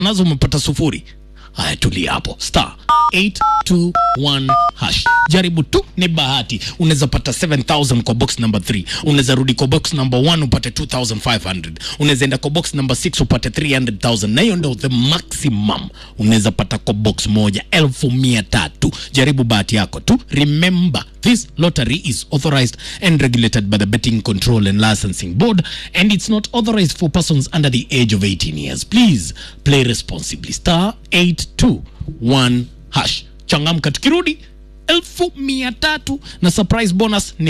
nazo umepata sufuri. Haya, tulia hapo, star 821 hash, jaribu tu, ni bahati. Unaweza pata 7000 kwa box number 3, unaweza rudi kwa box number 1 upate 2500, unaweza enda kwa box number 6 upate 300000, na hiyo ndio the maximum unaweza pata kwa box moja, elfu mia tatu. Jaribu bahati yako tu. Remember this lottery is authorized and regulated by the Betting Control and Licensing Board and it's not authorized for persons under the age of 18 years. Please play responsibly. Star 821 hash. Changamka, tukirudi elfu mia tatu na surprise bonus ni